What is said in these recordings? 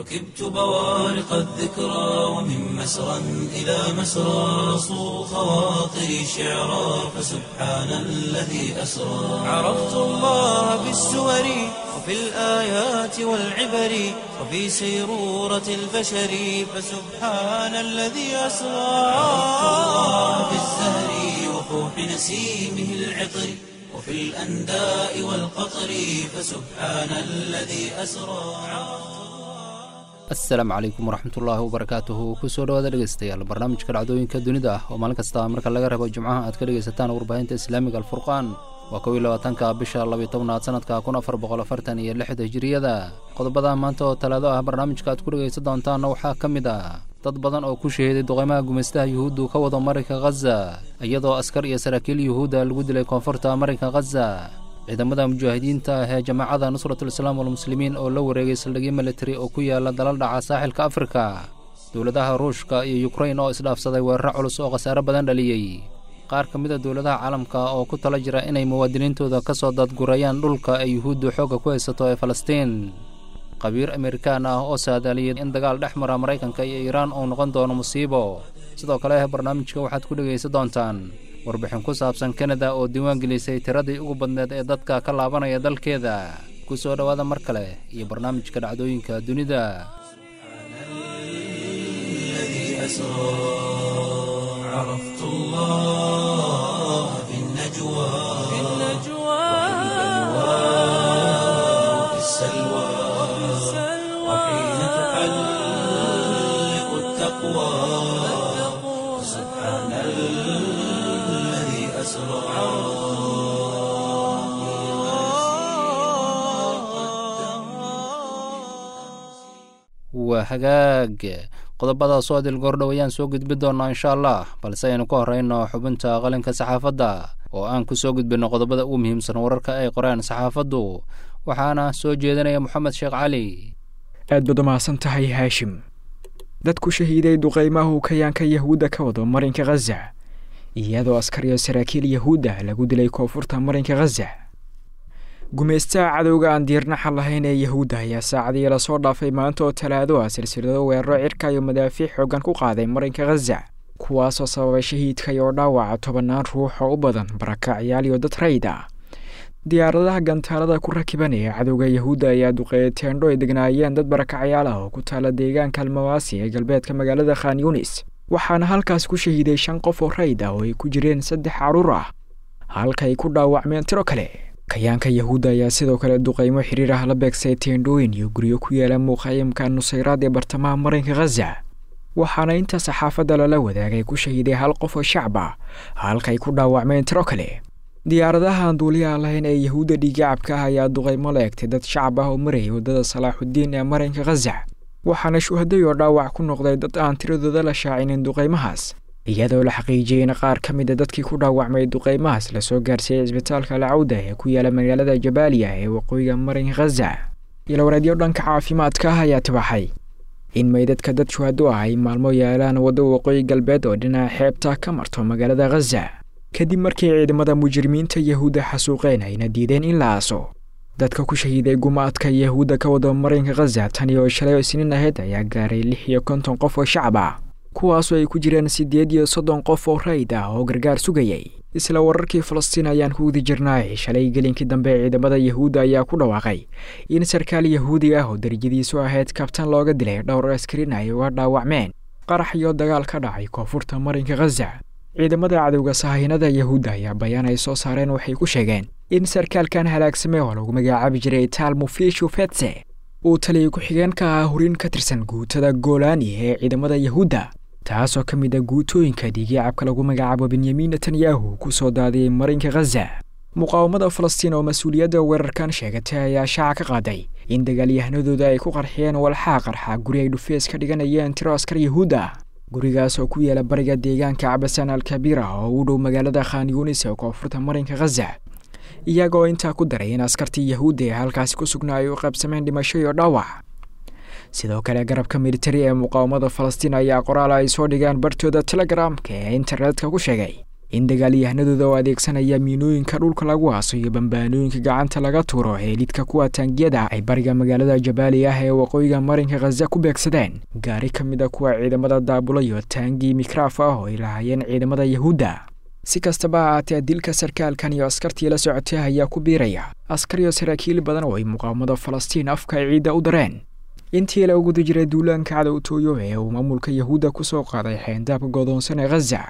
ركبت بوارق الذكرى ومن مسرى إلى مسرى صو خواطري شعرا فسبحان الذي أسرى عرفت الله بالسور وفي الآيات والعبر وفي سيرورة البشر فسبحان الذي أسرى عرفت الله بالزهر وفوح نسيمه العطر وفي الأنداء والقطر فسبحان الذي أسرى asalaamu calaykum waraxmatullaahi wabarakaatuhu kusoo dhawaada dhegeystayaal barnaamijka dhacdooyinka dunida ah oo maalin kasta marka laga rabo jimcaha aad ka dhegaysataan warbaahinta islaamiga alfurqaan waa kow iyo labaatanka bisha labiyo tobnaad sanadka kun afar boqol afartan iyo lixda hijiriyada qodobada maanta oo talaado ah barnaamijka aad ku dhegaysan doontaanna waxaa ka mid ah dad badan oo ku shahiiday duqeymaha gumaystaha yuhuuddu ka wado marinka khaza iyadoo askar iyo saraakiil yuhuudda lagu dilay koonfurta marinka khaza ciidamada mujaahidiinta ah ee jamaacada nusratul islaam walmuslimiin oo la wareegay saldhigyo militari oo ku yaala dalal dhaca saaxilka afrika dowladaha ruushka iyo yukrain oo isdhaafsaday weeraro culus oo khasaare badan dhaliyey qaar ka mid a dowladaha caalamka oo ku tala jira inay muwaadiniintooda ka soo dadgurayaan dhulka ay yuhuuddu xoogga ku haysato ee falastiin qabiir amerikaan ah oo saadaaliyay in dagaal dhex mara maraykanka iyo iiraan uu noqon doono musiibo sidoo kale barnaamijka waxaad ku dhegaysan doontaan warbixin ku saabsan kanada oo diiwaan gelisay tiradii ugu badneed ee dadka ka laabanaya dalkeeda ku soo dhowaada mar kale iyo barnaamijka dhacdooyinka dunida عرفت الله في النجوى وفي السلوى وحين تحلق التقوى سبحان الذي أسرى waa hagaag qodobadaas oo adil goordhow ayaan soo gudbi doonnaa insha allah balse aynu ka horrayno xubinta qalinka saxaafadda oo aan ku soo gudbinno qodobada ugu muhiimsan wararka ay qoreen saxaafaddu waxaana soo jeedinaya moxamed sheekh cali aad baad umahadsan tahay haashim dad ku shahiiday duqaymahu kayaanka yahuudda ka wado marinka khaza iyadoo askar iyo saraakiil yahuudda lagu dilay koonfurta marinka khaza gumaystaha cadowga aan diirnaxa lahayn ee yahuudda ayaa saacadii lasoo dhaafay maanta oo talaado ah silsilado weeraro cirka iyo madaafiic xoogan ku qaaday marinka khaza kuwaasoo sababay shahiidka iyo dhaawaca tobannaan ruux oo u badan barakacyaal iyo dad rayd ah diyaaradaha gantaalada ku rakiban ee cadowga yahuudda ayaa duqeeyay teendho ay degnaayeen dad barakacyaal ah oo ku taala deegaanka almawaasi ee galbeedka magaalada khan yunis waxaana halkaas ku shahiiday shan qof oo rayd ah oo ay ku jireen saddex caruur ah halkaay ku dhaawacmeen tiro kale kayaanka yahuudda ayaa sidoo kale duqaymo xiriir ah la beegsay teendhooyin iyo guryo ku yaala muuqayimka nusayraad ee bartamaha marinka khaza waxaana inta saxaafadda lala wadaagay ku shahiiday hal qof oo shacab ah halkaay ku dhaawacmeen tiro kale diyaaradaha aan duuliyaha lahayn ee yahuudda dhiigacabka ah ayaa duqaymo la egtay dad shacab ah oo marayay waddada salaaxudiin ee marinka khaza waxaana shuhaday oo dhaawac ku noqday dad aan tiradooda la shaacinin duqaymahaas iyadoo la xaqiijiyey in qaar ka mid a dadkii ku dhaawacmay duqaymahaas lasoo gaarsiiyey cisbitaalka alcawda ee ku yaala magaalada jabaaliya ee waqooyiga marinka khaza ilowareedyo dhanka caafimaadka ah ayaa tibaxay in meydadka dad shuhado ah ay maalmo yaalaan waddo waqooyi galbeed oo dhinaca xeebta ka marto magaalada khaza kadib markii ciidamada mujrimiinta yahuudda xasuuqeen ayna diideen in la aaso dadka ku shahiiday gumaadka yahuudda ka wada marinka khaza tan iyo shalay oo isniin ahayd ayaa gaaray lix iyo konton qof oo shacab ah kuwaasoo ay ku jireen siddeed iyo soddon qof oo rayd ah oo gargaar sugayay isla wararkii falastiin ayaan ku wadi jirnaay shalay gelinkii dambe ciidamada yahuudda ayaa ku dhawaaqay in sarkaal yahuudi ah oo darajadiisu ahayd kabtan looga dilay dhowr askarin ay uga dhaawacmeen qarax iyo dagaal ka dhacay koonfurta marinka khaza ciidamada cadowga sahahinada yahuudda ayaa bayaan ay soo saareen waxay ku sheegeen in sarkaalkan halaagsamay oo lagu magacaabi jiray taalmo fishu fetse uu taliya ku-xigeen ka ahaa hurin ka tirsan guutada goolaani ee ciidamada yahuudda taasoo ka mid a guutooyinka dhiigyacabka lagu magacaabo benyamin netanyahu ku soo daadiyey marinka khaza muqaawamada falastiin oo mas-uuliyadda weerarkan sheegatay ayaa shaaca ka qaaday in dagaalyahanadooda ay ku qarxiyeen walxaa qarxa guri ay dhufees ka dhiganayeen tiro askar yahuud ah gurigaas oo ku yaala bariga deegaanka cabasaan alkabiir ah oo u dhow magaalada khan yunis ee koonfurta marinka khaza iyagoo intaa ku daray in askartii yahuudda ee halkaasi ku sugnaa ay u qaybsameen dhimasho iyo dhaawac sidoo kale garabka militari ee muqaawamada falastiin ayaa qoraal ay soo dhigeen bartooda telegramka ee internetka ku sheegay in dagaalyahanadooda oo adeegsanaya miinooyinka dhulka lagu aaso iyo bambaanooyinka gacanta laga tuuro ee lidka kuwa taangiyada ay bariga magaalada jabaali ah ee waqooyiga marinka khaza ku beegsadeen gaari ka mid a kuwa ciidamada daabulayo taangii mikraaf ah oo ay lahaayeen ciidamada yahuudda si kastaba ha ahaatee dilka sarkaalkan iyo askartii la socotay ayaa ku biiraya askar iyo saraakiil badan oo ay muqaawamada falastiin afka ay ciidda u dareen intii la guda jiray duulaanka cadowtooyo ee uu maamulka yahuudda ku soo qaaday xeendaabka godoonsan ee khaza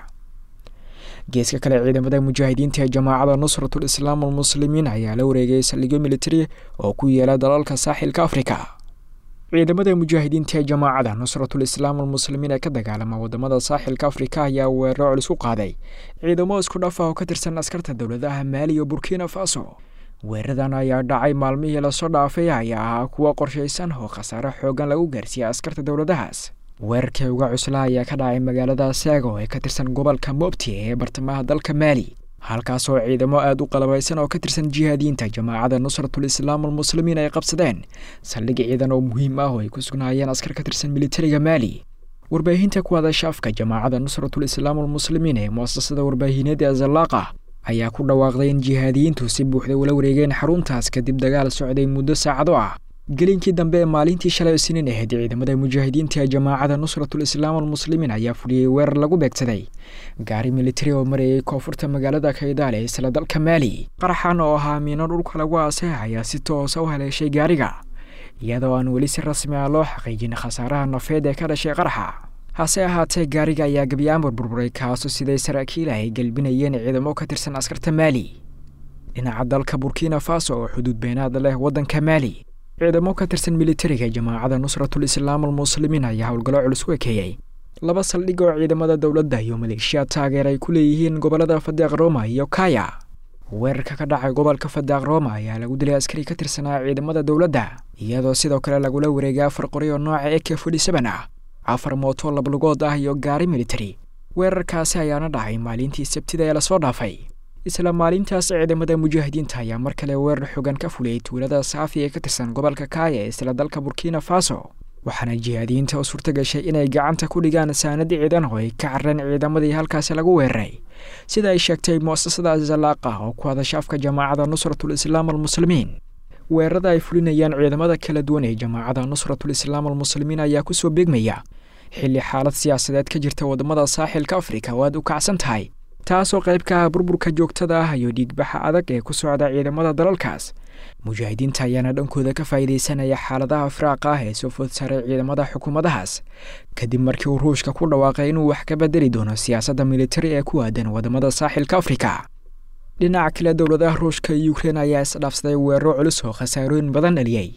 geeska kale ciidamada mujaahidiinta ee jamaacada nusratul islaam almuslimiin ayaa la wareegay saldhigyo militari oo ku yeela dalalka saaxilka afrika ciidamada mujaahidiinta ee jamaacada nusratul islaam almuslimiin ee ka dagaalama wadamada saaxilka afrika ayaa weeraro colis u qaaday ciidamo isku dhaf ah oo ka tirsan askarta dowladaha maali iyo burkina faso weeradan ayaa dhacay maalmihii lasoo dhaafay ayaa ahaa kuwa qorshaysan oo khasaare xoogan lagu gaarsiiyey askarta dowladahaas weerarkii uga cuslaa ayaa ka dhacay magaalada saago ee ka tirsan gobolka mobti ee bartamaha dalka maali halkaasoo ciidamo aada u qalabaysan oo ka tirsan jihaadiyiinta jamaacada nusratul islaam almuslimiin ay qabsadeen saldhig ciidan oo muhiim ah oo ay ku sugnaayeen askar ka tirsan militariga maali warbaahinta ku hadasha afka jamaacada nusratul islaam almuslimiin ee muasasada warbaahineed ee zallaaqa ayaa ku dhawaaqday in jihaadiyiintu si buuxda ula wareegeen xaruntaas kadib dagaal socday muddo saacado ah gelinkii dambe ee maalintii shalay isniin ahayd ciidamada mujaahidiinta ee jamaacada nusratul islaam almuslimiin ayaa fuliyey weerar lagu beegsaday gaari militari oo marayay koonfurta magaalada kaydaale isla dalka maali qaraxan oo ahaa miino dhulka lagu aasay ayaa si toosa u haleeshay gaariga iyadoo aan weli si rasmi ah loo xaqiijin khasaaraha nafeed ee ka dhashay qaraxa hase ahaatee gaariga ayaa gebyaanbur burburay kaasoo siday saraakiil ay gelbinayeen ciidamo ka tirsan askarta maali dhinaca dalka burkina faso oo xuduud beenaad leh waddanka maali ciidamo ka tirsan militariga jamaacada nusratul islaam almuslimiin ayaa howlgallo culus ku ekeeyey laba saldhig oo ciidamada dowladda iyo maleeshiya taageer ay ku leeyihiin gobollada fadeeq roma iyo kaya weerarka ka dhacay gobolka fadeeq roma ayaa lagu dilay askari ka tirsanaa ciidamada dowladda iyadoo sidoo kale lagula wareegay afar qori oo nooca eke forty seven ah afar mooto lablugood ah iyo gaari militari weerarkaasi ayaana dhacay maalintii sabtida ee lasoo dhaafay isla maalintaas ciidamada mujaahidiinta ayaa mar kale weerar xogan ka fuliyey tuulada saafi ee ka tirsan gobolka kaaya ee isla dalka burkina faso waxaana jihaadiyiinta u suurta gashay inay gacanta ku dhigaan saanad ciidan oo ay ka carreen ciidamadii halkaasi lagu weeraray sida ay sheegtay mu'asasada zalaaqa oo ku hadasha afka jamaacada nusratul islaam almuslimiin weerarada ay fulinayaan ciidamada kala duwan ee jamaacada nusratul islaam almuslimiin ayaa kusoo beegmaya xilli xaalad siyaasadeed ka jirta wadamada saaxilka afrika oo aad u kacsan tahay taasoo qayb ka ah burburka joogtada ah iyo dhiigbaxa adag ee ku socda ciidamada dalalkaas mujaahidiinta ayaana dhankooda ka faa'iidaysanaya xaaladaha firaaqa ah ee soo food saaray ciidamada xukuumadahaas kadib markii uu ruushka ku dhawaaqay inuu wax ka bedeli doono siyaasadda militari ee ku aadan wadamada saaxilka afrika dhinaca kale dowladaha ruushka iyo ukrein ayaa isdhaafsaday weeraro culus oo khasaarooyin badan dhaliyey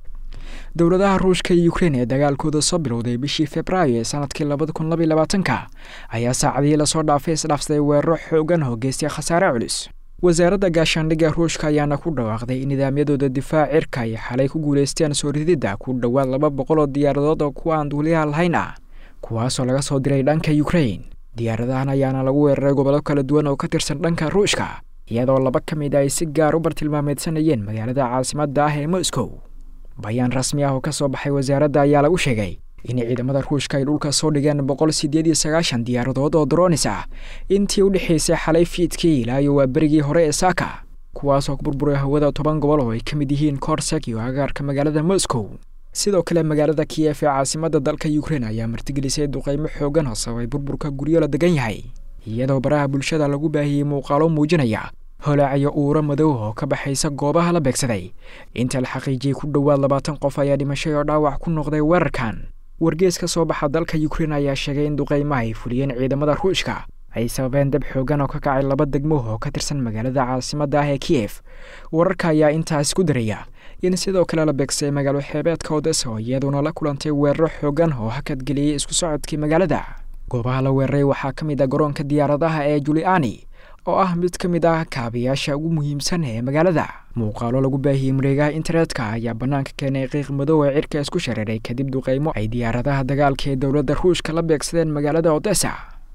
dowladaha ruushka iyo ukrein ee dagaalkooda soo bilowday bishii februaayo ee sanadkii labada kun labaiy labaatanka ayaa saacadihii lasoo dhaafay isdhaafsaday weeraro xoogan oo geystay khasaare culus wasaaradda gaashaandhigga ruushka ayaana ku dhawaaqday in nidaamyadooda difaac cirka ay xalay ku guulaysteen soo rididda ku dhowaad laba boqol oo diyaaradood oo kuwa aan duuliyaha lahayn ah kuwaasoo laga soo diray dhanka ukrein diyaaradahan ayaana lagu weeraray gobollo kala duwan oo ka tirsan dhanka ruushka iyadoo laba ka mid a ay si gaar u bartilmaameedsanayeen magaalada caasimadda ah ee moscow bayaan rasmi ah oo ka soo baxay wasaaradda ayaa lagu sheegay in ciidamada ruushka ay dhulka soo dhigeen boqol sideed iyo sagaashan diyaaradood oo dronis ah intii u dhexaysay xalay fiidkii ilaa iyo waa berigii hore ee saaka kuwaasoo burburay hawada toban gobol oo ay ka mid yihiin korsek iyo agaarka magaalada moscow sidoo kale magaalada kiyef ee caasimadda dalka ukrein ayaa martigelisay duqeymo xoogan oo sababay burburka guryo la degan yahay iyadoo baraha bulshada lagu baahiyey muuqaalo muujinaya holaacyo uuro madow oo ka baxaysa goobaha la beegsaday inta la xaqiijiyey ku dhowaad labaatan qof ayaa dhimashay oo dhaawac ku noqday weerarkan wargees ka soo baxa dalka ukrein ayaa sheegay in duqeymaha ay fuliyeen ciidamada ruushka ay sababeen dab xoogan oo ka kacay laba degmo oo ka tirsan magaalada caasimadda ah ee kiyef wararka ayaa intaas ku daraya in sidoo kale la beegsay magaalo xeebeedka odesa oo iyaduna la kulantay weeraro xoogan oo hakadgeliyey isku socodkii magaalada goobaha la weeraray waxaa ka mid ah garoonka diyaaradaha ee juliani oo ah mid ka mid ah kaabayaasha ugu muhiimsan ee magaalada muuqaalo lagu baahiyey mareegaha internetka ayaa bannaanka keenay qiiq madow ee cirka isku shareeray kadib duqeymo ay diyaaradaha dagaalka ee dowladda ruushka la beegsadeen magaalada odesa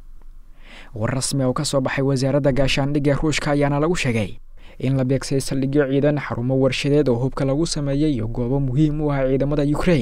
war rasmi oo ka soo baxay wasaaradda gaashaandhigga ruushka ayaana lagu sheegay in la beegsay saldhigyo ciidan xarumo warshadeed oo hubka lagu sameeyey iyo goobo muhiim u ah ciidamada ukrein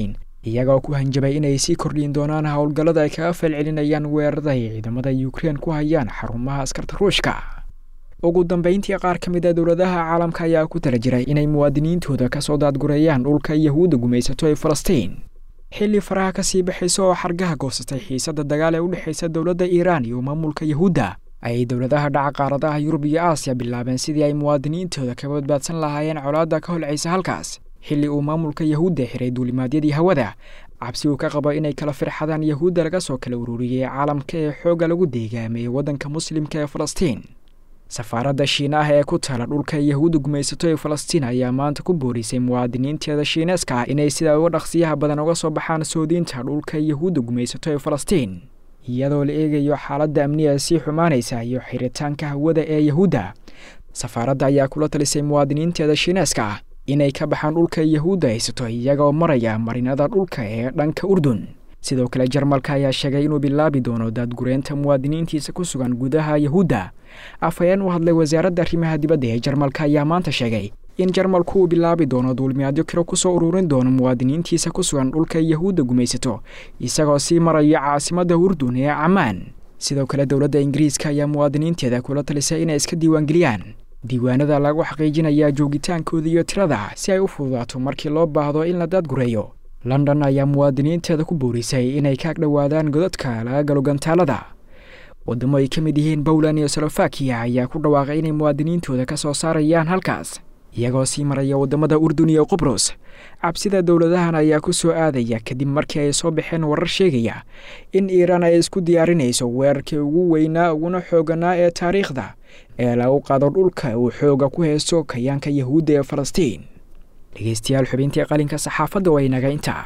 iyagoo ku hanjabay inay sii kordhin doonaan howlgallada ay kaga falcelinayaan weerarada ay ciidamada ukrein ku hayaan xarumaha askarta ruushka ugu dambeyntii qaar ka mid a dowladaha caalamka ayaa ku tala jiray inay muwaadiniintooda kasoo daadgureeyaan dhulka yahuudda gumaysato ee falastiin xilli faraha kasii baxaysa oo xargaha goosatay xiisadda dagaal ee u dhexaysa dowladda iiraan iyo maamulka yahuudda ayay dowladaha dhaca qaaradaha yurub iyo aasiya bilaabeen sidii ay muwaadiniintooda ka badbaadsan lahaayeen colaadda ka holcaysa halkaas xilli uu maamulka yahuudda xiray duulimaadyadii hawada cabsi uu ka qabo inay kala firxadaan yahuudda laga soo kala ururiyey caalamka ee xoogga lagu deegaameeyey waddanka muslimka ee falastiin safaaradda shiinaah ee ku taala dhulka yahuudda gumaysato ee falastiin ayaa maanta ku boorisay muwaadiniinteeda shiineeska ah inay sida uga dhaqsiyaha badan uga soo baxaan soodiinta dhulka yahuudda gumaysato ee falastiin iyadoo la eegayo xaaladda amniga sii xumaanaysa iyo xiritaanka hawada ee yahuudda safaaradda ayaa kula talisay muwaadiniinteeda shiineeska ah inay ka baxaan dhulka yahuudda haysato iyagoo maraya marinada dhulka ee dhanka urdun sidoo kale jarmalka ayaa sheegay inuu bilaabi doono daadgureynta muwaadiniintiisa ku sugan gudaha yahuudda afhayeen u hadlay wasaaradda arrimaha dibadda ee jarmalka ayaa maanta sheegay in jarmalku uu bilaabi doono duulimaadyo kiro kusoo ururin doono muwaadiniintiisa ku sugan dhulka yahuudda gumaysato isagoo sii maraya caasimadda urdun ee camaan sidoo kale dowladda ingiriiska ayaa muwaadiniinteeda kula talisay inay iska diiwaangeliyaan diiwaanada lagu xaqiijinayaa joogitaankooda iyo tirada si ay u fududaato markii loo baahdo in la daadgureeyo london ayaa muwaadiniinteeda ku boorisay inay ka agdhowaadaan godadka laga galo gantaalada waddamo ay ka mid yihiin bowland iyo salofakiya ayaa ku dhawaaqay inay muwaadiniintooda ka soo saarayaan halkaas iyagoo sii maraya waddamada urdun iyo qubrus cabsida dowladahan ayaa ku soo aadaya kadib markii ay soo baxeen warar sheegaya in iiraan ay isku diyaarinayso weerarkii ugu weynaa uguna xooganaa ee taariikhda ee lagu qaado dhulka uu xooga ku haysto kayaanka yahuudda ee falastiin dhegeystayaal xubintii qalinka saxaafadda waa inaga intaa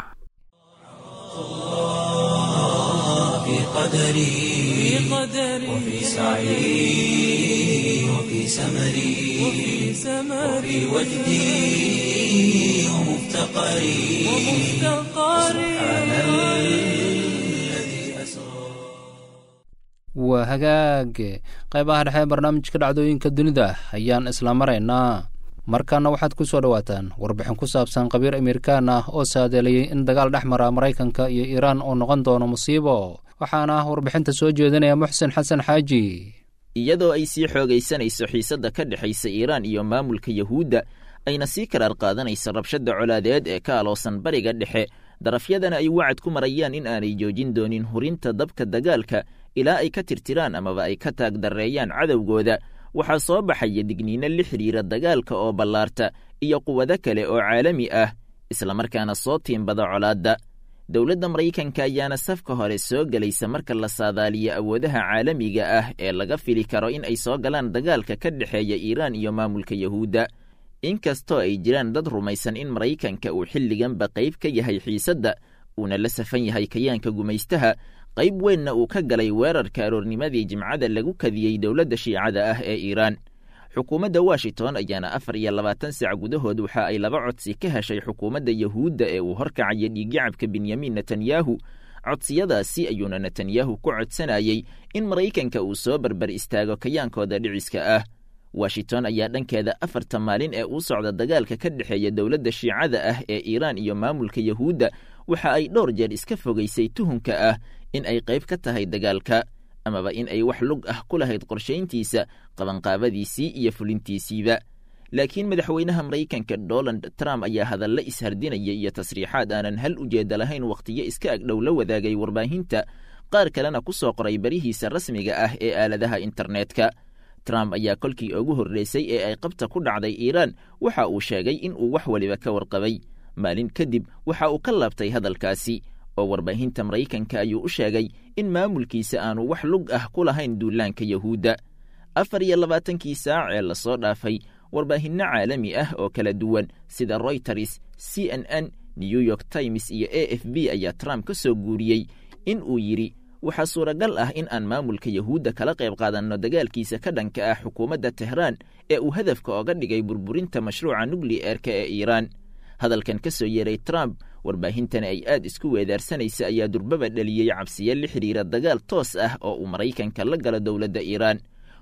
في قدري وفي سعي وفي سمري وفي وجدي ومفتقري سبحان الذي أسرى waa hagaage qaybaha dhexe ee barnaamijka dhacdooyinka dunida ayaan isla maraynaa markaana waxaad ku soo dhowaataan warbixin ku saabsan qabiir amerikaan ah oo saadeelayay in dagaal dhex mara maraykanka iyo iiraan uu noqon doono musiibo waxaana ah warbixinta soo jeedinaya muxsen xasan xaaji iyadoo ay sii xoogaysanayso xiisadda ka dhexaysa iiraan iyo maamulka yahuudda ayna sii karaar qaadanayso rabshadda colaadeed ee ka aloosan bariga dhexe darafyadana ay wacad ku marayaan in aanay joojin doonin hurinta dabka dagaalka ilaa ay ka tirtiraan amaba ay ka taagdarreeyaan cadowgooda waxaa soo baxaya digniino la xidhiira dagaalka oo ballaarta iyo quwado kale oo caalami ah islamarkaana soo tiimbada colaadda dowladda maraykanka ayaana safka hore soo gelaysa marka la saadaaliyo awoodaha caalamiga ah ee laga fili karo in ay soo galaan dagaalka ka dhexeeya iiraan iyo maamulka yahuudda inkastoo ay jiraan dad rumaysan in maraykanka uu xilliganba qayb ka yahay xiisadda uuna la safan yahay kayaanka gumaystaha qayb weynna uu ka galay weerarka aroornimadii jimcada lagu kadiyey dowladda shiicada ah ee iiraan xukuumadda washington ayaana afar iyo labaatan sac gudahood waxa ay laba codsi ka heshay xukuumadda yahuudda ee uu horkacaya dhiiggacabka benyamin netanyahu codsiyadaasi ayuuna netanyahu ku codsanayey in maraykanka uu soo barbar istaago kayaankooda dhiciska ah washington ayaa dhankeeda afarta maalin ee uu socda dagaalka ka dhexeeya dowladda shiicada ah ee iiraan iyo maamulka yahuudda waxa ay dhowr jeer iska fogaysay tuhunka ah in ay qayb ka tahay dagaalka amaba in ay wax lug ah ku lahayd qorshayntiisa qabanqaabadiisii iyo fulintiisiiba laakiin madaxweynaha maraykanka donald trump ayaa hadalla ishardinaya iyo tasriixaad aanan hal ujeedda lahayn wakhtiyo iska agdhow la wadaagay warbaahinta qaar kalena ku soo qoray barihiisa rasmiga ah ee aaladaha internetka trump ayaa kolkii ugu horreysay ee ay qabta ku dhacday iiraan waxa uu sheegay in uu wax waliba ka warqabay maalin kadib waxa uu ka laabtay hadalkaasi oo warbaahinta maraykanka ayuu u sheegay in maamulkiisa aanu wax lug ah ku lahayn duulaanka yahuudda afar iyo labaatankii saac ee lasoo dhaafay warbaahinno caalami ah oo kala duwan sida royters c n n new york times iyo a f b ayaa trump ka soo guuriyey in uu yidhi waxaa suuragal ah in aan maamulka yahuudda kala qayb qaadanno dagaalkiisa ka dhanka ah xukuumadda tehraan ee uu hadafka oga dhigay burburinta mashruuca nukliyeerka ee iiraan hadalkan ka soo yeeray trump warbaahintana ay aad isku weedaarsanaysa ayaa durbaba dhaliyey cabsiyo la xidhiira dagaal toos ah oo uu maraykanka la galo dowladda iiraan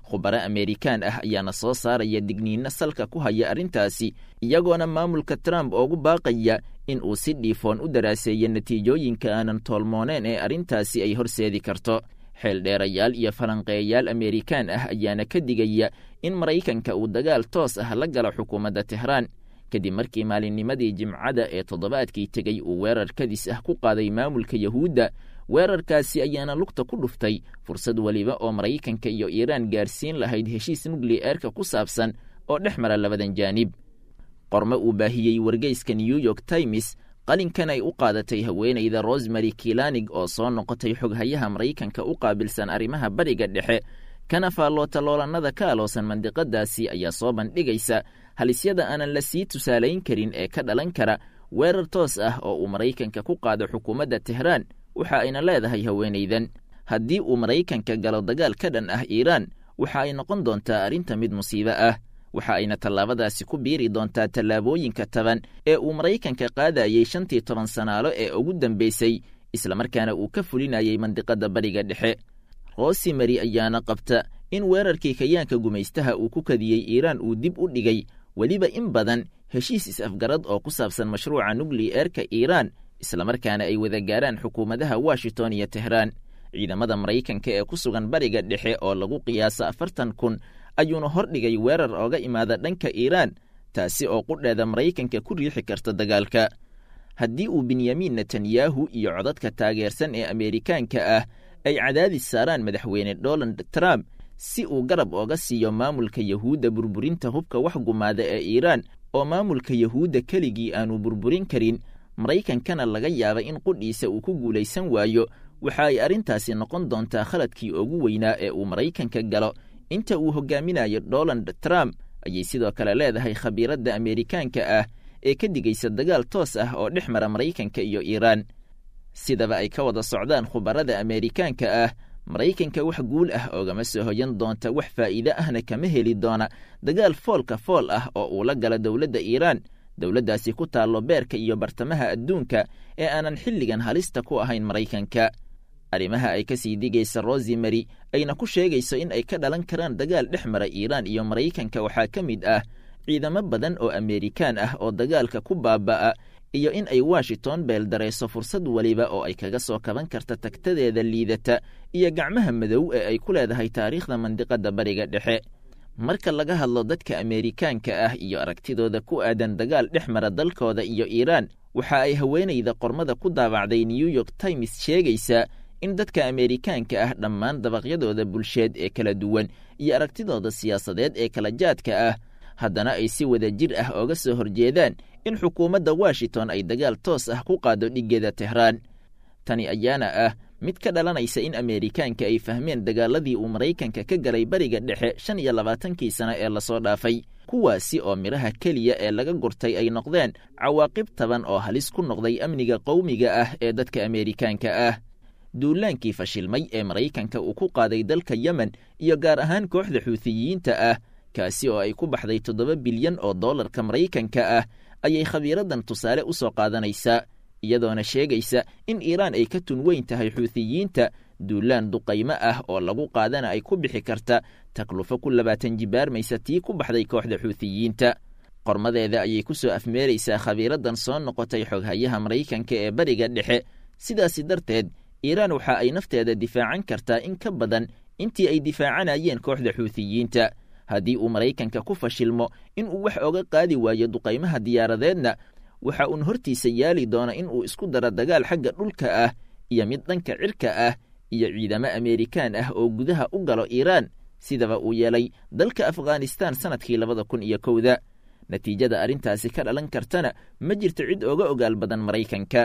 khubaro ameerikaan ah ayaana soo saaraya digniinno salka ku haya arrintaasi iyagoona maamulka trump oogu baaqaya in uu si dhiifoon u daraaseeyo natiijooyinka aanan toolmooneen ee arrintaasi ay horseedi karto xeeldheerayaal iyo falanqeeyayaal ameerikaan ah ayaana ka digaya in maraykanka uu dagaal toos ah la galo xukuumadda tehraan kadib markii maalinnimadii jimcada ee toddobaadkii tegey uu weerar kadis ah ku qaaday maamulka yahuudda weerarkaasi ayaana lugta ku dhuftay fursad weliba oo maraykanka iyo iiraan gaarsiin lahayd heshiis nukliyeerka ku saabsan oo dhex mara labadan jaanib qormo uu baahiyey wargeyska new york times qalinkan ay u qaadatay haweenayda rosemary kilanig oo soo noqotay xoghayaha maraykanka u qaabilsan arrimaha bariga dhexe kana faalloota loolannada ka aloosan mandiqadaasi ayaa soo bandhigaysa halisyada aanan la sii tusaalayn karin ee ka dhalan kara weerar toos ah oo uu maraykanka ku qaado xukuumadda tehraan waxa ayna leedahay haweenaydan haddii uu maraykanka galo dagaal ka dhan ah iiraan waxa ay noqon doontaa arrinta mid musiibo ah waxa ayna tallaabadaasi ku biiri doontaa tallaabooyinka taban ee uu maraykanka qaadayey shantii toban sanaalo ee ugu dambaysay islamarkaana uu ka fulinayey mandiqadda bariga dhexe rosimary ayaana qabta in weerarkii kayaanka gumaystaha uu ku kadiyey iiraan uu dib u dhigay weliba in badan heshiis is-afgarad oo ku saabsan mashruuca nukliyeerka iiraan islamarkaana ay wada gaaraan xukuumadaha washington iyo tehraan ciidamada maraykanka ee ku sugan bariga dhexe oo lagu qiyaaso afartan kun ayuuna hordhigay weerar ooga imaada dhanka iiraan taasi oo qudheeda maraykanka ku riixi karta dagaalka haddii uu benyamin netanyahu iyo codadka taageersan ee ameerikaanka ah ay cadaadis saaraan madaxweyne donald trump si uu garab ooga siiyo maamulka yahuudda burburinta hubka wax gumaada ee iiraan oo maamulka yahuudda keligii aanu burburin karin maraykankana laga yaaba in qudhiisa uu ku guulaysan waayo waxa ay arrintaasi noqon doontaa khaladkii ugu weynaa ee uu maraykanka galo inta uu hogaaminayo donald trump ayay sidoo kale leedahay khabiiradda ameerikaanka ah ee ka digaysa dagaal toos ah oo dhex mara maraykanka iyo iiraan sidaba ay ka wada socdaan khubarada ameerikaanka ah maraykanka wax guul ah oogama soo hoyan doonta wax faa'iide ahna kama heli doona dagaal foolka fool ah oo uu la gala dowladda iiraan dowladdaasi ku taallo beerka iyo bartamaha adduunka ee aanan xilligan halista ku ahayn maraykanka arrimaha ay ka sii digaysa rosimary ayna ku sheegayso in ay ka dhalan karaan dagaal dhex mara iiraan iyo maraykanka waxaa ka mid ah ciidamo badan oo ameerikaan ah oo dagaalka ku baaba'a iyo in ay washington beeldarayso fursad weliba oo ay kaga soo kaban karta tagtadeeda liidata iyo gacmaha madow ee ay ku leedahay taariikhda mandiqadda bariga dhexe marka laga hadlo dadka ameerikaanka ah iyo aragtidooda ku aadan dagaal dhex mara dalkooda iyo iiraan waxa ay haweenayda qormada ku daabacday new york times sheegaysaa in dadka ameerikaanka ah dhammaan dabaqyadooda bulsheed ee kala duwan iyo aragtidooda siyaasadeed ee kala jaadka ah haddana ay si wada jir ah ooga soo horjeedaan in xukuumadda washington ay dagaal toos ah ku qaado dhiggeeda tehraan tani ayaana ah mid ka dhalanaysa in ameerikaanka ay fahmeen dagaaladii uu maraykanka ka galay bariga dhexe shan iyo labaatankii sano ee lasoo dhaafay kuwaasi oo midhaha keliya ee laga gurtay ay noqdeen cawaaqib taban oo halis ku noqday amniga qowmiga ah ee dadka ameerikaanka ah duulaankii fashilmay ee maraykanka uu ku qaaday dalka yemen iyo gaar ahaan kooxda xuutiyiinta ah kaasi oo ay ku baxday toddoba bilyan oo dollarka maraykanka ah ayay khabiiraddan tusaale u soo qaadanaysaa iyadoona sheegaysa in iiraan ay ka tun weyn tahay xuutiyiinta duulaan duqaymo ah oo lagu qaadana ay ku bixi karta taklufo ku labaatan jibaarmaysa tii ku baxday kooxda xuutiyiinta qormadeeda ayay ku soo afmeeraysaa khabiiraddan soo noqotay xoghayaha maraykanka ee bariga dhexe sidaasi darteed iiraan waxa ay nafteeda difaacan kartaa in ka badan intii ay difaacanayeen kooxda xuutiyiinta haddii uu maraykanka ku fashilmo in uu wax oga qaadi waayo duqaymaha diyaaradeedna waxa uun hortiisa yaali doona in uu isku daro dagaal xagga dhulka ah iyo mid dhanka cirka ah iyo ciidamo ameerikaan ah oo gudaha u galo iiraan sidaba uu yeelay dalka afghanistaan sannadkii labada kun iyo kowda natiijada arrintaasi ka dhalan kartana ma jirto cid oga ogaal badan maraykanka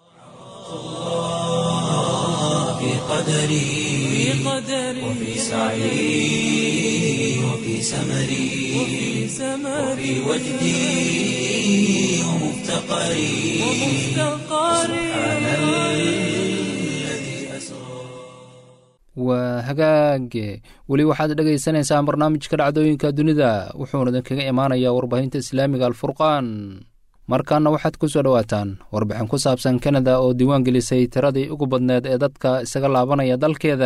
في قدري وفي سعي وفي سمري وفي وجدي ومفتقري سبحان الذي أسرى waa hagaage weli waxaad dhagaysanaysaan barnaamijka dhacdooyinka dunida wuxuuna idinkaga imaanayaa warbaahinta islaamiga alfurqaan markaana waxaad ku soo dhowaataan warbixin ku saabsan kanada oo diiwaan gelisay tiradii ugu badneed ee dadka isaga laabanaya dalkeeda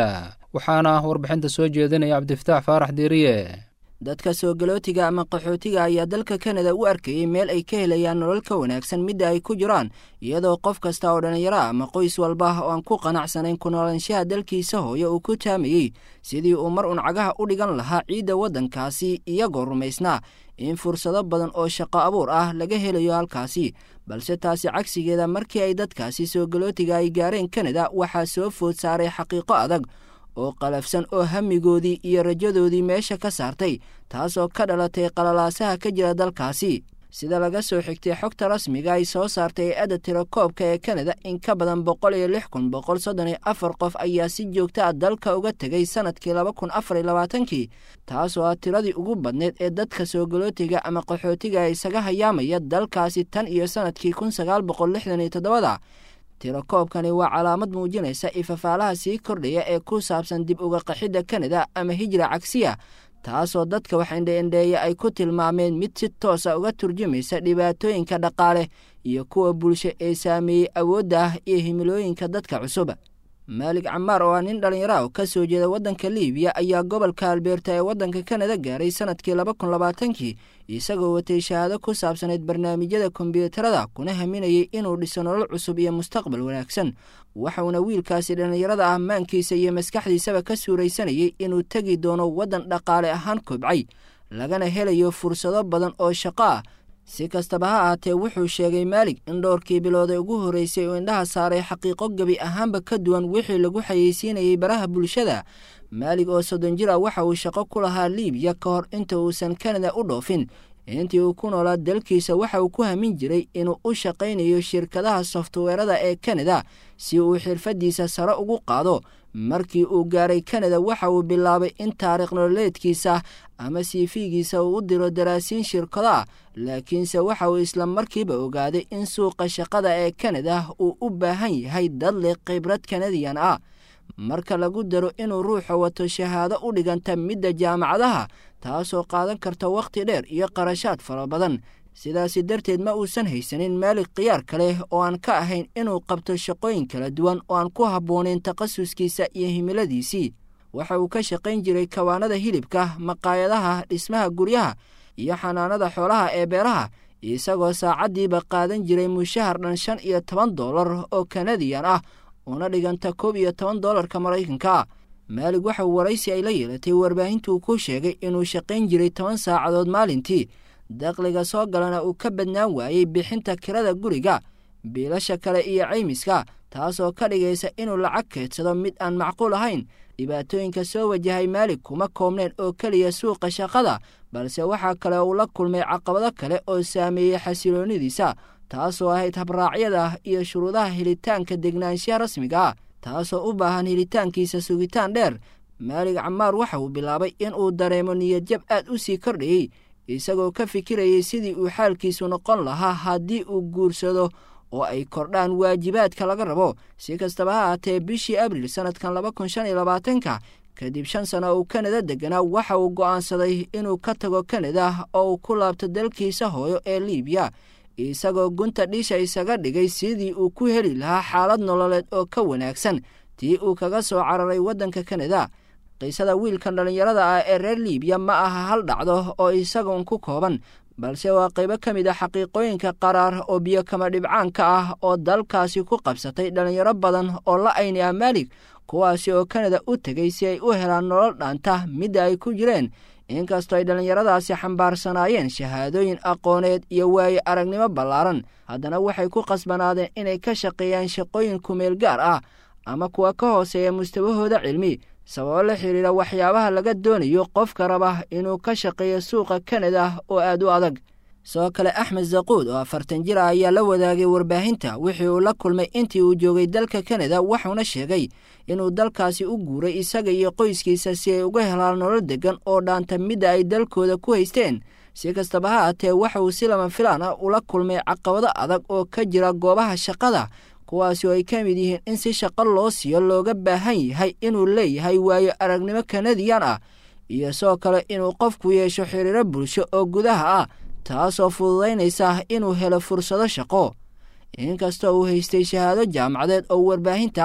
waxaana warbixinta soo jeedinaya cabdifataax faarax diiriye dadka soo galootiga ama qaxootiga ayaa dalka kanada u arkayey meel ay ka helayaan nolol ka wanaagsan midda ay ku jiraan iyadoo qof kasta oo dhallinyaro ah ama qoys walba oo aan ku qanacsanayn ku noolaanshaha dalkiisa hooyo uu ku taamayey sidii uu mar uun cagaha u dhigan lahaa ciidda waddankaasi iyagoo rumaysnaa in fursado badan oo shaqo abuur ah laga helayo halkaasi balse taasi cagsigeeda markii ay dadkaasi soo galootiga ay gaareen kanada waxaa soo food saaray xaqiiqo adag oo qalafsan oo hamigoodii iyo rajadoodii meesha ka saartay taasoo ka dhalatay qalalaasaha ka jira dalkaasi sida laga soo xigtay xogta rasmiga ay soo saartay hay-adda tirakoobka ee kanada in ka badan boqol iyo lix kun boqol soddon iyo afar qof ayaa si joogta a dalka uga tegay sanadkii laba kun afar iyo labaatankii taasoo ah tiradii ugu badneyd ee dadka soo galootiga ama qaxootiga isaga hayaamaya dalkaasi tan iyo sanadkii kun sagaal boqol lixdan iyo toddobada tirakoobkani waa calaamad muujinaysa ifafaalaha sii kordhaya ee ku saabsan dib uga qaxidda kanada ama hijra cagsiya taasoo dadka wax indheindheeya ay ku tilmaameen mid si toosa uga turjumaysa dhibaatooyinka dhaqaale iyo kuwa bulsho ee saameeyey awoodda ah iyo himilooyinka dadka cusub maalig camaar oo ah nin dhallinyaro ah oo ka soo jeeda waddanka liibiya ayaa gobolka albeerta ee waddanka kanada gaaray sanadkii laba kun labaatankii isagoo watay shahaado ku saabsanayd barnaamijyada kombyuutarada kuna haminayay inuu dhiso nolol cusub iyo mustaqbal wanaagsan waxauna wiilkaasi dhallinyarada ah maankiisa iyo maskaxdiisaba ka suuraysanayay inuu tegi doono waddan dhaqaale ahaan kobcay lagana helayo fursado badan oo shaqo ah si kastaba ha ahaatee wuxuu sheegay maalig in dhowrkii bilooday ugu horreysay uu indhaha saaray xaqiiqo gebi ahaanba ka duwan wixii lagu xayeysiinayay baraha bulshada maalig oo soddon jir ah waxa uu shaqo ku lahaa liibiya ka hor inta uusan kanada u dhoofin intii uu ku noolaa dalkiisa waxa uu ku hamin jiray inuu u shaqaynayo shirkadaha softweerada ee kanada si uu xirfaddiisa sare ugu qaado markii uu gaaray kanada waxa uu bilaabay in taariikh nololeedkiisa ama siifigiisa uu u diro daraasiin shirkado ah laakiinse waxa uu isla markiiba ogaaday in suuqa shaqada ee kanada uu u baahan yahay dad leh khibrad kanadiyan ah marka lagu daro inuu ruuxa wato shahaado u dhiganta midda jaamacadaha taasoo qaadan karta wakhti dheer iyo qarashaad fara badan sidaasi darteed ma uusan haysanin maalig khiyaar kaleh oo aan ka ahayn inuu qabto shaqooyin kala duwan oo aan ku habboonayn takhasuskiisa iyo himiladiisii waxa uu ka shaqayn jiray kawaanada hilibka maqaayadaha dhismaha guryaha iyo xanaanada xoolaha ee beeraha isagoo saacaddiiba qaadan jiray mushahar dhan shan iyo toban dollar oo kanadiyan ah una dhiganta koob iyo toban dollarka maraykanka maalig waxa uu waraysi ay la yeelatay warbaahintuu ku sheegay inuu shaqayn jiray toban saacadood maalintii dakhliga soo galana uu ka badnaan waayey bixinta kirada guriga biilasha kale iyo caymiska taasoo ka dhigaysa inuu lacag keedsado mid aan macquul ahayn dhibaatooyinka soo wajahay maalig kuma koobneen oo keliya suuqa shaqada balse waxaa kale uu la kulmay caqabado kale oo saameeyey xasiloonidiisa taasoo ahayd habraacyada iyo shuruudaha helitaanka degnaanshaha rasmiga ah taasoo u baahan helitaankiisa sugitaan dheer maalig camaar waxa uu bilaabay in uu dareemo niyadjab aad u sii kordhayey isagoo ka fikirayay sidii uu xaalkiisu noqon lahaa haddii uu guursado oo ay kordhaan waajibaadka laga rabo si kastaba ha ahaatee bishii abriil sannadkan laba kun shan iyo labaatanka kadib shan sano uu kanada deganaa waxa uu go'aansaday inuu ka tago kanada oo uu ku laabto dalkiisa hooyo ee liibiya isagoo gunta dhisha isaga dhigay sidii uu ku heli lahaa xaalad nololeed oo ka wanaagsan tii uu kaga soo cararay waddanka kanada qiisada wiilkan dhallinyarada ah ee reer liibiya ma aha hal dhacdo oo isagoon ku kooban balse waa qaybo ka mid a xaqiiqooyinka qaraar oo biyo kama dhibcaanka ah oo dalkaasi ku qabsatay dhallinyaro badan oo la ayni ah maalig kuwaasi oo kanada u tegay si ay u helaan nolol dhaanta midda ay ku jireen inkastoo ay dhallinyaradaasi xambaarsanaayeen shahaadooyin aqooneed iyo waaye aragnimo ballaaran haddana waxay ku qasbanaadeen inay ka shaqeeyaan shaqooyin kumeel gaar ah ama kuwa ka hooseeya mustawahooda cilmi sababo la xidhiira waxyaabaha laga doonayo qofka raba inuu ka shaqeeyo suuqa kanada oo aad u adag sidoo kale axmed zaquud oo afartan jir ah ayaa la wadaagay warbaahinta wixii uu la kulmay intii uu joogay dalka kanada wuxuuna sheegay inuu dalkaasi u guuray isaga iyo qoyskiisa si ay uga helaan nolol deggan oo dhaanta midda ay dalkooda ku haysteen si kastaba ha aatee waxa uu si lama filaan ah ula kulmay caqabado adag oo ka jira goobaha shaqada kuwaasi oo ay ka mid yihiin in si shaqo loo siiyo looga baahan yahay inuu leeyahay waayo aragnimo kanadiyan ah iyo sidoo kale inuu qofku yeesho xiriiro bulsho oo gudaha ah taasoo fududaynaysa inuu helo fursado shaqo inkastoo uu haystay shahaado jaamacadeed oo warbaahinta ah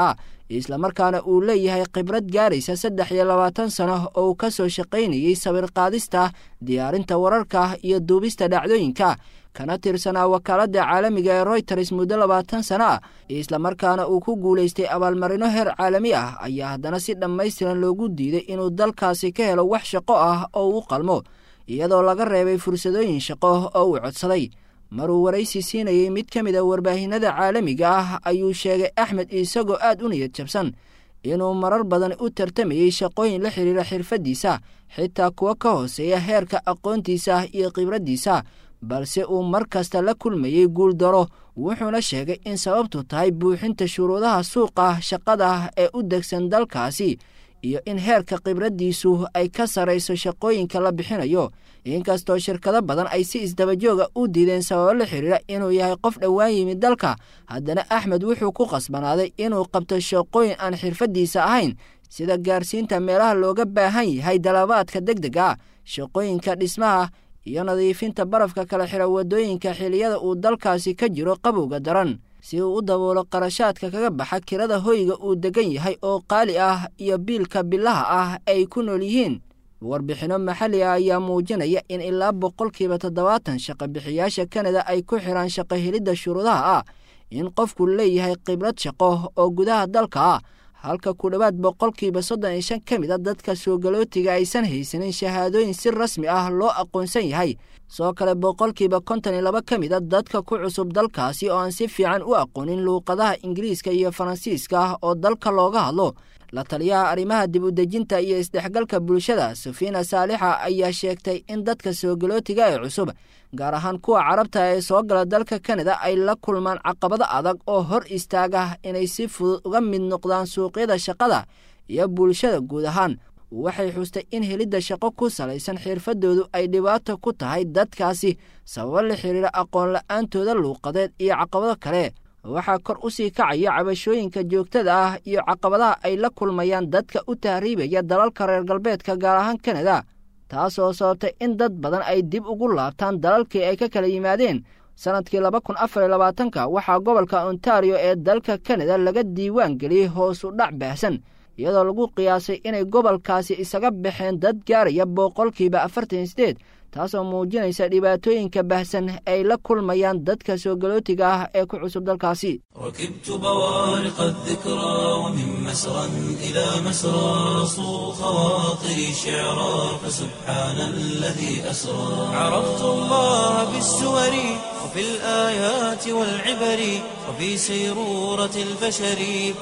islamarkaana uu leeyahay khibrad gaaraysa saddex iyo labaatan sano oo uu ka soo shaqaynayey sawir qaadista diyaarinta wararka iyo duubista dhacdooyinka kana tirsanaa wakaaladda caalamiga ee royters muddo labaatan sano ah islamarkaana uu ku guulaystay abaalmarino heer caalami ah ayaa haddana si dhammaystiran loogu diiday inuu dalkaasi ka helo wax shaqo ah oo u qalmo iyadoo laga reebay fursadooyin shaqo oo uu codsaday maruu waraysi siinayey mid ka mid a warbaahinada caalamiga ah ayuu sheegay axmed isagoo aad u niyad jabsan inuu marar badan u tartamayey shaqooyin la xidhiira xirfaddiisa xitaa kuwa ka hooseeya heerka aqoontiisa iyo khibraddiisa balse uu mar kasta la kulmayey guuldaro wuxuuna sheegay in sababtu tahay buuxinta shuruudaha suuqa shaqada ee u degsan dalkaasi iyo in heerka khibraddiisu ay ka sarrayso shaqooyinka la bixinayo inkastoo shirkado badan ay si isdabajooga u diideen sababo la xidhiira inuu yahay qof dhowaan yimid dalka haddana axmed wuxuu ku qasbanaaday inuu qabto shaqooyin aan xirfaddiisa ahayn sida gaarsiinta meelaha looga baahan yahay dalabaadka deg deg ah shaqooyinka dhismaha iyo nadiifinta barafka kala xira waddooyinka xiliyada uu dalkaasi ka jiro qabowga daran si uu u daboolo qarashaadka kaga baxa kirada hoyga uu degan yahay oo qaali ah iyo biilka bilaha ah ay ku nool yihiin warbixinno maxalli ah ayaa muujinaya in ilaa boqolkiiba toddobaatan shaqo bixiyaasha kanada ay ku xidhaan shaqo helidda shuruudaha ah in qofku leeyahay khibrad shaqo oo gudaha dalka ah halka ku dhowaad boqolkiiba soddon iyo shan ka mid a dadka soogalootiga aysan haysanin shahaadooyin si rasmi ah loo aqoonsan yahay soo kale boqolkiiba konton iyo laba ka mid a dadka ku cusub dalkaasi oo aan si fiican u aqoonin luuqadaha ingiriiska iyo faransiiska ah oo dalka looga hadlo la taliyaha arrimaha dib u dejinta iyo isdhexgalka bulshada safiina saalixa ayaa sheegtay in dadka soogalootiga ee cusub gaar ahaan kuwa carabta ee soo gala dalka kanada ay la kulmaan caqabado adag oo hor istaaga inay si fudud uga mid noqdaan suuqyada shaqada iyo bulshada guud ahaan waxay xustay in helidda shaqo ku salaysan xirfadoodu ay dhibaato ku tahay dadkaasi sababo la xiriira aqoon la-aantooda luuqadeed iyo caqabado kale waxaa kor u sii kacaya cabashooyinka joogtada ah iyo caqabadaha ay la kulmayaan dadka u tahriibaya dalalka reer galbeedka gaar ahaan kanada taasoo sababtay in dad badan ay dib ugu laabtaan dalalkii ay ka kala yimaadeen sannadkii laba kun afar iyo labaatanka waxaa gobolka ontario ee dalka kanada laga diiwaan geliyey hoos u dhac baahsan iyadoo lagu qiyaasay inay gobolkaasi isaga baxeen dad gaaraya boqolkiiba afartan iyo sideed taasoo muujinaysa dhibaatooyinka bahsan ay la kulmayaan dadka soogalootiga ah ee ku cusub dalkaasi ركبت بوارق الذكرى ومن مسرى إلى مسرى صو خواطري شعرا فسبحان الذي أسرى عرفت الله بالسور وفي الآيات والعبر وفي سيرورة البشر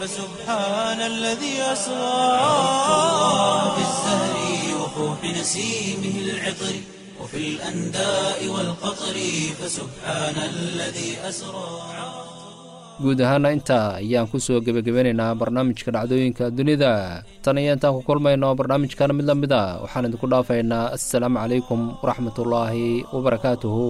فسبحان الذي أسرى عرفت الله بالزهر وفوح نسيمه العطر وفي الأنداء والقطر فسبحان الذي أسرى guud ahaana intaa ayaan ku soo gebagabeynaynaa barnaamijka dhacdooyinka dunida tan iyo intaan ku kulmayno barnaamijkan mid la mid a waxaan idinku dhaafaynaa assalaamu calaykum waraxmatullaahi wabarakaatuhu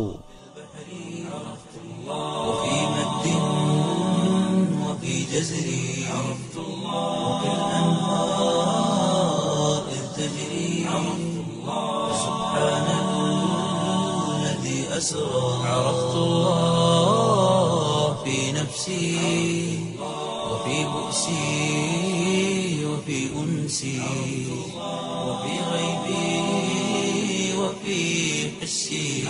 وفي مد وفي جزر عرفت الله وفي الأنهار إذ تجري عرفت الله سبحان الذي أسرى عرفت الله في نفسي وفي بؤسي وفي أنسي وفي غيبي وفي حسي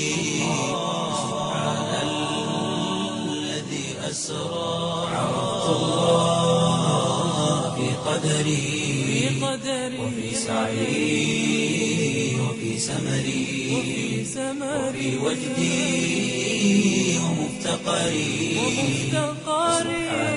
سبحان الذي أسرى عرفت الله في قدري وفي سعي وفي سمري وفي وجدي ومفتقري سبحان